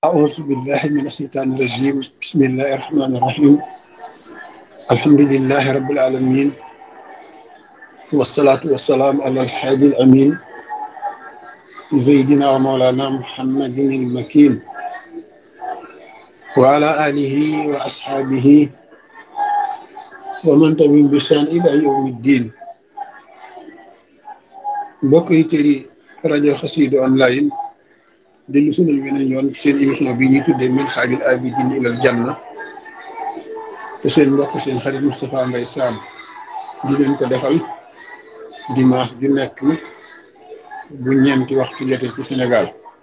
أعوذ بالله من الشيطان الرجيم بسم الله الرحمن الرحيم الحمد لله رب العالمين والصلاة والسلام على الحادي الأمين سيدنا ومولانا محمد المكين وعلى آله وأصحابه ومن تبعهم بإحسان إلى يوم الدين mbokk yi tëri rajo Xassida online dellu sunal weneen yoon seen émission bi ñuy tuddee Minhajul Abidin ilal Janna te seen mbokk seen xarit Moustapha Mbaye Sam di leen ko defal dimanche ju nekk bu ñeenti waxtu jotee ci Sénégal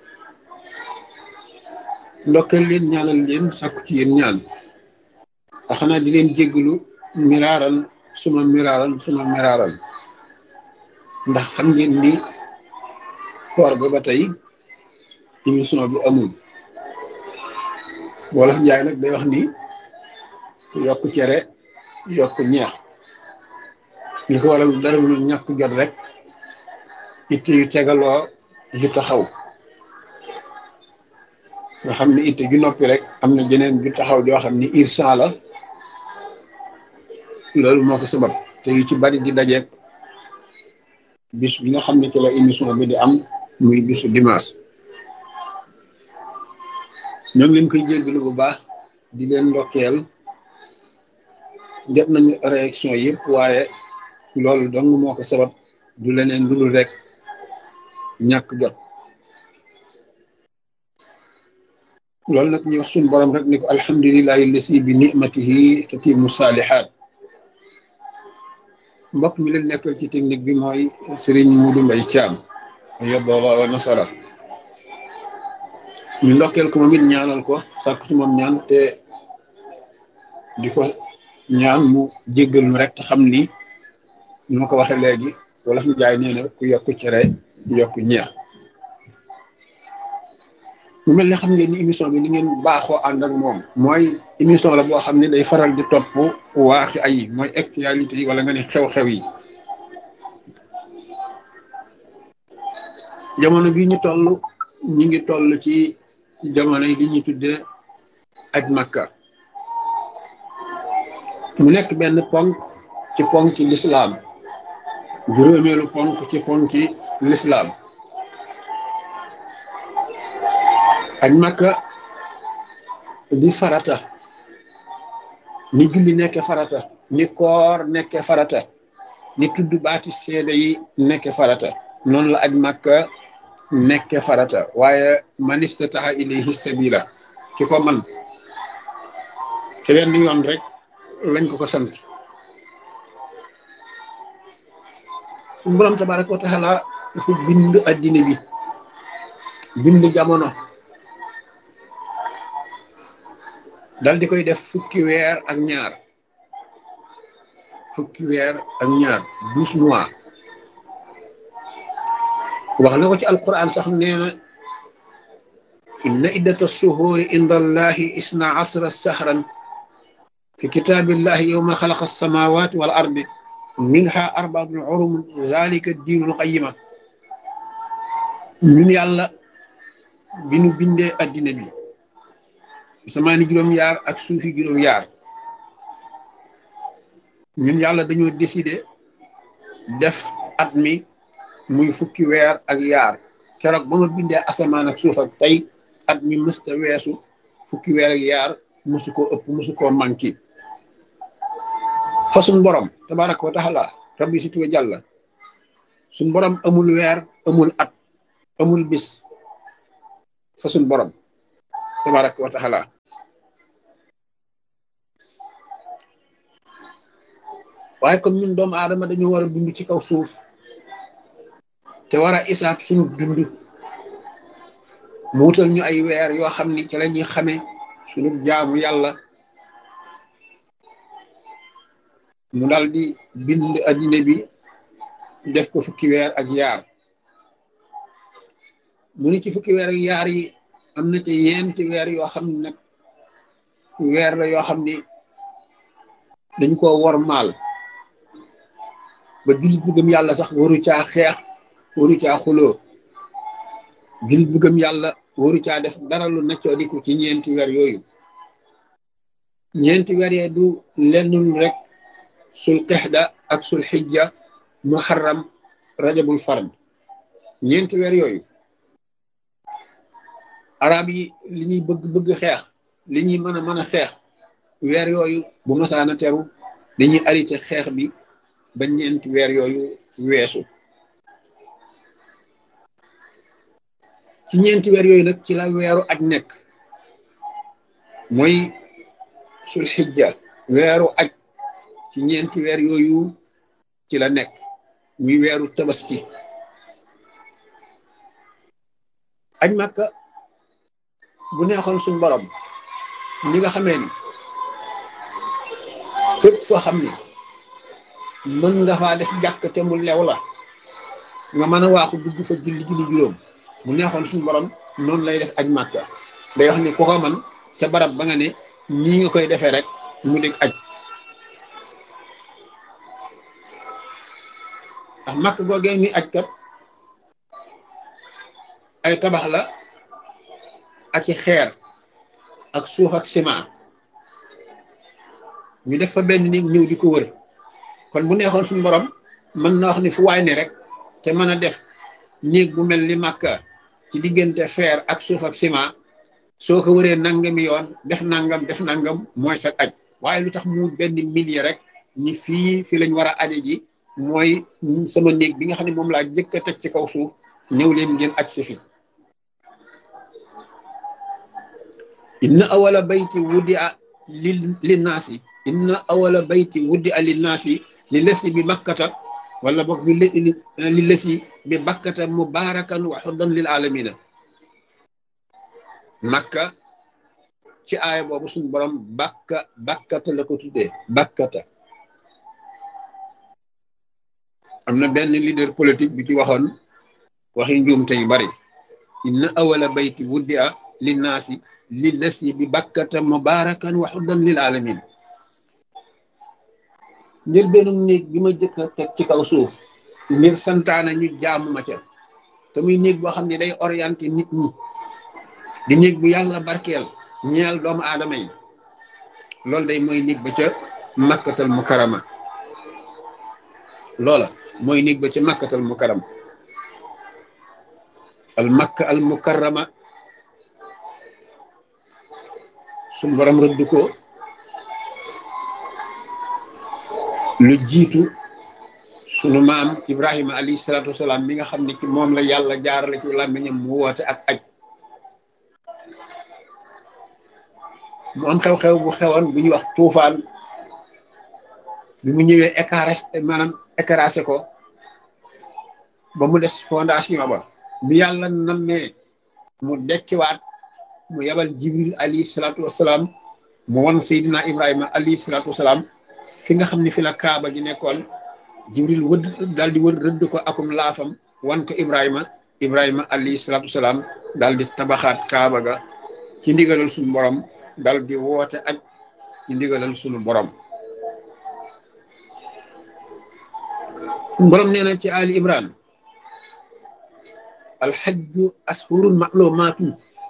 ndokkeel leen ñaanal leen sàkku ci yéen ñaan a xanaa di leen jéggalu miraaran suma miraaran suma miraaran ndax xam ngeen ni koor ga ba tey émission bi amul wolof njaay nag day wax ni yokk cere yokk ñeex li ko waral dara lu ñàkk jot rek itte yu tegaloo ju taxaw nga xam ni itte ju noppi rek am na jeneen ju taxaw joo xam ni irsan la loolu moo ko sabab te yu ci bari di dajeek bis bi nga xam ne ci la émission bi di am muy bisu dimanche ñoo ngi leen koy jéggalu bu baax di leen ndokkeel jot nañu réaction yëpp waaye loolu dong moo ko sabab du leneen lu dul rek ñàkk jot loolu nag ñu wax suñu borom rek ni ko alhamdulilahi lasi bi nimatihi tatimu saalihaat mbokk mi leen nekkal ci technique bi mooy Serigne Modou Mbaye Thiam yoboola wa nasara ñu ndokkeel ko moom it ñaanal ko sàkk ci moom ñaan te di ko ñaan mu jéggal mu rek te xam ni ñu ma ko waxee léegi wala fi jaay nee na ku yokk cere yokk ñeex mu mel ne xam ngeen ni émission bi ni ngeen baaxoo ànd ak moom mooy émission la boo xam ne day faral di topp waaxi ay mooy actualité yi wala nga ne xew-xew yi jamono bi ñu toll ñi ngi toll ci jamono yi li ñuy tuddee aj makka mu nekk benn ponk ci ponki lislaam juróomeelu ponk ci ponki lislaam aj makka di farata ni julli nekke farata ni koor nekke farata ni tudd baati seede yi nekke farata noonu la aj makka nekke farata waaye man istataha ilayhi sabila ki ko man te wenn yoon rek lañ ko ko sant suñu borom tabaraka wa taala dafa bind addina bi bind jamono dal di koy def fukki weer ak ñaar fukki weer ak ñaar douze mois wax na ko ci alquran sax nee na inna iddata suhuuri inda allahi isna asra sahran fi kitaabillahi yowma xalaqa alsamawati wal ardi minha arbaatun urum zalika diinul qayima ñun yàlla bi nu bindee addina bi samaani juróom-yaar ak suufi juróom-yaar ñun yàlla dañoo décider def at mi muy fukki weer ak yaar keroog ba ma bindee asamaan ak suuf ak tey at mi mësta weesu fukki weer ak yaar musu koo ëpp musu koo manqué fa suñ borom tabaraka wa taala rabbi si tuwe jàlla suñ borom amul weer amul at amul bis fa suñ borom tabaraka wa taala waaye comme ñun doomu aadama dañu war a dund ci kaw suuf te war a isaab suñu dund mu wutal ñu ay weer yoo xam ni ci la ñuy xamee suñu jaamu yàlla mu dal di bind addina bi def ko fukki weer ak yaar mu ni ci fukki weer ak yaar yi am na ci yenti weer yoo xam ne nag weer la yoo xam ni dañ koo wor maal ba jullit bu gëm yàlla sax waru caa xeex waru caa xuloo jullit bu gëm yàlla waru caa def dara lu naccoo diku ci ñeenti weer yooyu ñeenti weer yee du lennul rek sul qixda ak sul xijja muharram rajabul fard ñeenti weer yooyu arab yi li ñuy bëgg bëgg xeex li ñuy mën a mën a xeex weer yooyu bu masaana teru dañuy arrêté xeex bi ba ñeenti weer yooyu weesu ci ñeenti weer yooyu nag ci la weeru aj nekk mooy sul xijja weeru aj ci ñeenti weer yooyu ci la nekk muy weeru tabaski aj màkka bu neexoon suñ borom ñi nga xamee ni fépp foo xam ni mën nga faa def jàkk te mu lew la nga mën a waaxu dugg fa julli julli juróom mu neexoon suñu borom noonu lay def aj màkka day wax ni ku ko man ca barab ba nga ne nii nga koy defee rek mu dégg aj ndax màkk googee ni aj kat ay tabax la ak i xeer ak suuf ak ciment ñu def fa benn néeg ñëw di ko wër kon bu neexoon suñu borom mën na wax ni fu waay ne rek te mën a def néeg bu mel ni màkka ci diggante fer ak suuf ak ciment soo ko wëree nangami yoon def nangam def nangam mooy sa aj waaye lu tax mu benn millier rek ni fii fi lañ war a aje ji mooy sama néeg bi nga xam ne moom laa jëkk a teg ci kaw suuf ñëw leen ngeen aj si fi inna awala bayti wuddi a li linnaasi inna awala bayti wuddi a linnaasi li lesi bi bakkata wala boog li lesi bi bakkata mubarakan wa xuddan lil alamina makka ci aaya boobu suñu borom bakka bakkata la ko tuddee bakkata am na benn leader politique bi ci waxoon waxi njuumte yu bari inna awala bayti wuddi a linnaasi li lesi bi bakkata mubarakan wa xuddan lil alamin ngir benn néeg bi ma jëkk a teg ci kaw suuf ngir santaana ñu jaamu ma ca te muy néeg boo xam ne day orienté nit ñi di néeg bu yàlla barkeel ñeel doomu aadama yi loolu day mooy néeg ba ca makkatal mukarama loola mooy néeg ba ca makkatal mukarama al makka al mukarama suñ borom rëdd ko lu jiitu sunu maam Ibrahima alayhi salaatu wasalaam mi nga xam ne ci moom la yàlla jaarale ci làmmiñam mu woote ak aj mu am xew-xew bu xewoon bu ñuy wax tuufaan bi mu ñëwee écaré maanaam écarasé ko ba mu des fondation ba bi yàlla nammee mu dekkiwaat mu yabal jibril alayhi salaatu wasalaam mu won Seydina Ibrahima alayhi salaatu wasalaam fi nga xam ne fi la kaaba gi nekkoon jibril wëdd daal di wër rëdd ko akum laafam wan ko ibrahima ibrahima alayhi salaatu wasalaam daal di tabaxaat kaaba ga ci ndigalal suñu borom daal di woote ak ci ndigalal suñu borom borom nee na ci ali imran alxajju ashurun maclumaatun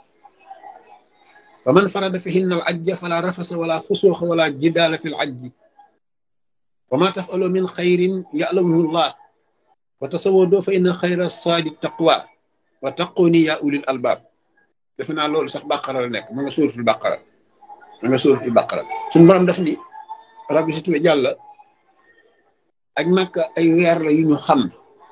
fa man farada fihinna al ajja fala rafasa wala fusuuxa wala jidaala fi l ajji wa ma tafalu min xayrin ya'lamuhu llah wa tasawwadu fa inna xayra saadi taqwa wa taquni ya ulil albab defe naa loolu sax bàqara la nekk ma nga suuratul bàqara ma nga suuratul bàqara suñu borom def ni rabbi si tuwe jàlla ak Makka ay weer la yu ñu xam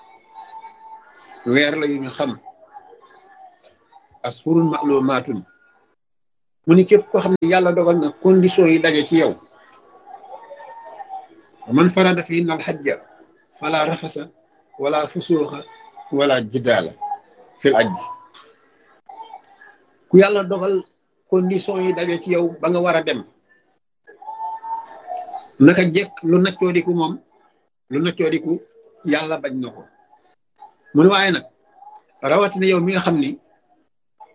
weer la yu ñu xam ashurun ma'lumatun mu ni képp koo xam ne yàlla dogal na condition yi daje ci yow man farada fi innal xajja fala rafasa wala fusuuxa wala jidaala fil ajji ku yàlla dogal condition yi daje ci yow ba nga war a dem naka jekk lu naccoodiku moom lu naccoodiku yàlla bañ na ko mu ne waaye nag rawatina yow mi nga xam ni